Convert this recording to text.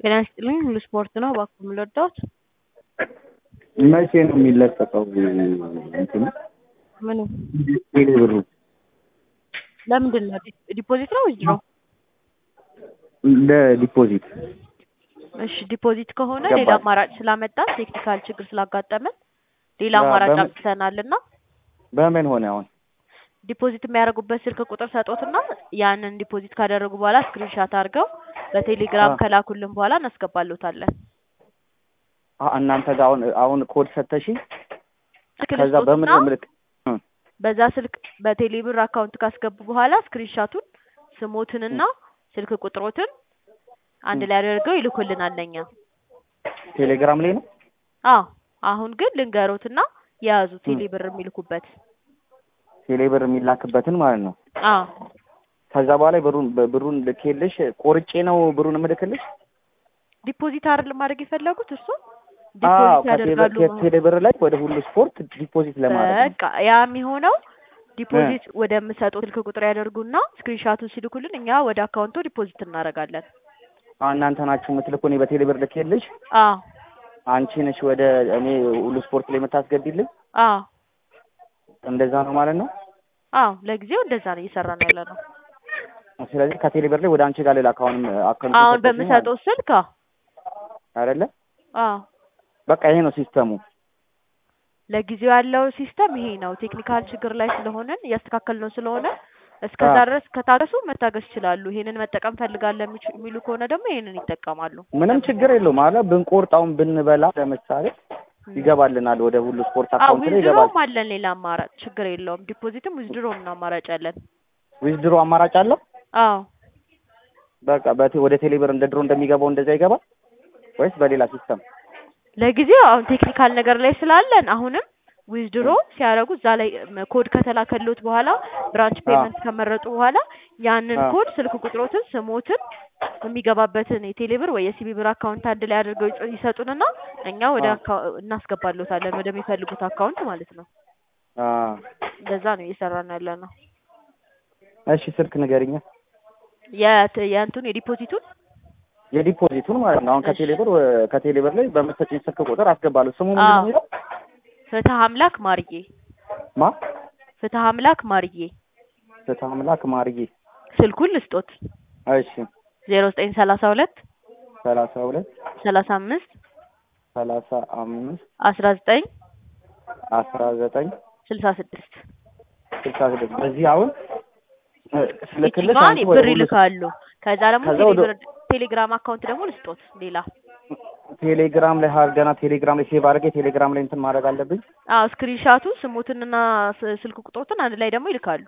ጤና ይስጥልኝ ሁሉ ስፖርት ነው እባክዎ የምንወዳዎት መቼ ነው የሚለቀቀው እንትኑ ምኑ ቴሌ ብሩ ለምንድን ነው ዲፖዚት ነው ዊዝድሮ ለዲፖዚት እሺ ዲፖዚት ከሆነ ገባኝ። ሌላ አማራጭ ስላመጣን ቴክኒካል ችግር ስላጋጠመን ሌላ ያ አማራጭ በምን- አምጥተናል እና በምን ሆነ አሁን ዲፖዚት የሚያደርጉበት ስልክ ቁጥር ሰጦትና ያንን ዲፖዚት ካደረጉ በኋላ ስክሪንሻት አድርገው በቴሌግራም አ- ከላኩልን በኋላ እናስገባሎታለን አ- እናንተ ጋር አሁን አሁን ኮድ ሰተሽኝ ስልክ ከዛ በምን ልስጦትና ምልክ በዛ ስልክ በቴሌብር አካውንት ካስገቡ በኋላ ስክሪንሻቱን ስሞትንና ስልክ ቁጥሮትን አንድ ላይ አድርገው ይልኩልናል ለኛ ቴሌግራም ላይ ነው አዎ አሁን ግን ልንገሮትና የያዙ ቴሌብር የሚልኩበት ቴሌ ብር የሚላክበትን ማለት ነው አዎ ከዛ በኋላ ብሩን ብሩን ልኬልሽ ቆርጬ ነው ብሩን እምልክልሽ ዲፖዚት አይደል ማድረግ የፈለጉት እርሱ አዎ ዲፖዚት ያደርጋሉ ከቴሌ ብር ላይ ወደ ሁሉ ስፖርት ዲፖዚት ለማድረግ ነው በቃ ያ የሚሆነው ዲፖዚት ወደምሰጠው ስልክ ቁጥር ያደርጉና ስክሪንሻቱን ሲልኩልን እኛ ወደ አካውንቱ ዲፖዚት እናደርጋለን አዎ እናንተ ናችሁ የምትልኩ እኔ በቴሌ ብር ልኬልሽ አዎ አንቺ ነሽ ወደ እኔ ሁሉ ስፖርት ላይ የምታስገቢልኝ አዎ እንደዛ ነው ማለት ነው አዎ ለጊዜው እንደዛ ነው እየሰራን ያለ ነው ስለዚህ ከቴሌ ብር ላይ ወደ አንቺ ጋር ልላክ አሁንም አካውንት አሁን በምሰጠው ስልክ አዎ አይደለ አዎ በቃ ይሄ ነው ሲስተሙ ለጊዜው ያለው ሲስተም ይሄ ነው። ቴክኒካል ችግር ላይ ስለሆነን እያስተካከልነው ስለሆነ እስከዛ አዎ። ድረስ ከታገሱ መታገስ ይችላሉ። ይሄንን መጠቀም ፈልጋለን የሚች- የሚሉ ከሆነ ደግሞ ይሄንን ይጠቀማሉ። ምንም ችግር የለውም አለ ብንቆርጣውን ብንበላ ለምሳሌ ይገባልናል ወደ ሁሉ ስፖርት አዎ አካውንት ላይ ይገባል ዊዝድሮም አለን ሌላ አማራጭ ችግር የለውም። ዲፖዚትም ዊዝድሮም ነው አማራጭ አለን። ዊዝድሮ አማራጭ አለው አዎ በቃ በቴ ወደ ቴሌ ብር እንደ ድሮ እንደሚገባው እንደዛ ይገባል ወይስ በሌላ ሲስተም ለጊዜው አሁን ቴክኒካል ነገር ላይ ስላለን አሁንም ዊዝድሮ ሲያደርጉ እዛ ላይ ም- ኮድ ከተላከሎት በኋላ ብራንች አዎ። ፔመንት ከመረጡ በኋላ ያንን አዎ። ኮድ ስልክ ቁጥሮትን ስሞትን የሚገባበትን የቴሌብር ወይ የሲቢ ብር አካውንት አንድ ላይ አድርገው ይጽ- ይሰጡንና እኛ ወደ አዎ። አካ- እናስገባሎታለን ወደሚፈልጉት አካውንት ማለት ነው። አ እንደዛ ነው እየሰራን ያለ ነው። እሺ ስልክ ንገሪኛ የት- የእንቱን የዲፖዚቱን የዲፖዚቱን ማለት ነው አሁን እሺ። ከቴሌ ብር ወ- ከቴሌ ብር ላይ በምትሰጪኝ ስልክ ቁጥር አስገባለሁ ስሙ ምንድን ነው አዎ። የሚለው ፍትህ አምላክ ማርዬ ማ ፍትህ አምላክ ማርዬ ፍትሐ አምላክ ማርዬ ስልኩን ልስጦት እሺ ዜሮ ዘጠኝ ሰላሳ ሁለት ሰላሳ ሁለት ሰላሳ አምስት ሰላሳ አምስት አስራ ዘጠኝ አስራ ዘጠኝ ስልሳ ስድስት ስልሳ ስድስት በዚህ አሁን እ፣ ስልክልሽ ይችኛዋን አንቺ ወደ ብር ሁሉ ይልካሉ። ከዛ ደግሞ ከዛ ወደ- ቴሌብር ቴሌግራም አካውንት ደግሞ ልስጦት ሌላ ቴሌግራም ላይ ሀ- ገና ቴሌግራም ላይ ሴቭ አድርጌ ቴሌግራም ላይ እንትን ማድረግ አለብኝ አዎ ስክሪንሻቱ ስሙትንና ስ- ስልክ ቁጥሮትን አንድ ላይ ደግሞ ይልካሉ።